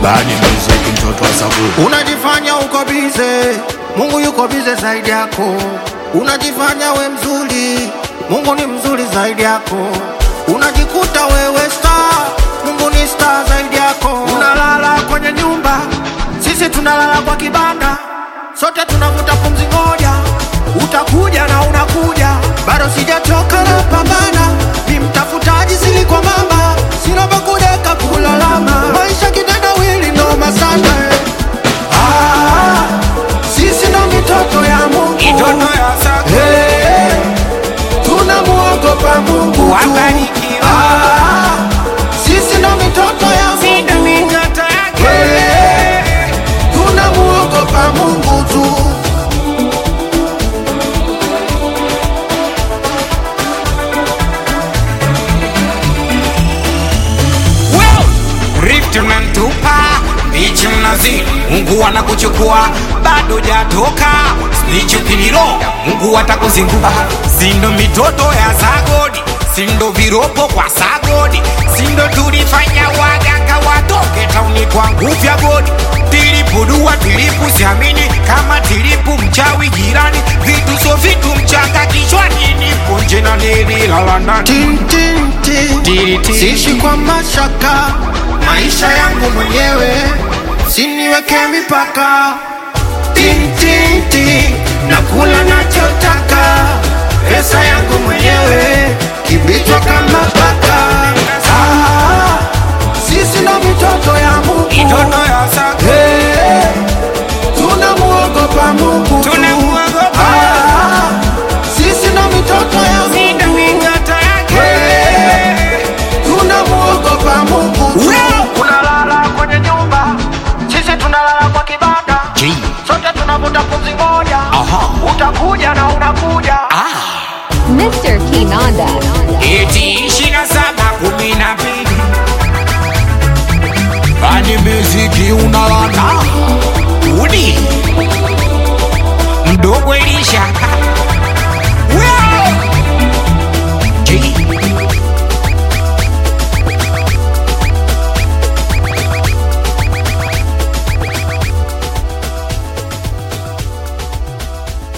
Bani music mtoto wa Sabu. Unajifanya uko bize, Mungu yuko bize zaidi yako. Unajifanya we mzuri, Mungu ni mzuri zaidi yako. Unajikuta wewe star, Mungu ni star zaidi yako. Unalala kwenye nyumba, sisi tunalala kwa kibanda, sote tunavuta pumzi moja. Utakuja na unakuja, bado sijachoka na pambana, ni mtafutaji sili kwa mama, sina pa kudeka kulalama, maisha kitendawili noma sana eh. Ah, sisi ndo mitoto ya Mungu, Mitoto ya Sago. Hey, tunamuogopa Mungu tu. Wabarikiwa. Ah, sisi ndo mitoto ya Sindo Mungu, mitoto yake. Hey, tunamuogopa Mungu tu. Well, Rift mnamtupa bichi mnazi, Mungu anakuchukua bado jatoka snichi ukiliro, Mungu atakuzingua. Sindo mitoto ya Sagodi, sindo viropo kwa Sagodi, sindo tulifanya waganga watoke tauni kwa nguvu ya godi. Tilipu dua tilipu siamini kama tilipu mchawi jirani, vitu so vitu mchanga kichwani, nipo nje na nililala ndani. Tin, tin, tin. Tiri, tiri. Siishi kwa mashaka, maisha yangu mwenyewe, siniweke mipaka. Tin, tin, tin. Nakula nachotaka, pesa yangu mwenyewe, kibichwa kama paka. Ah, sisi ndo mitoto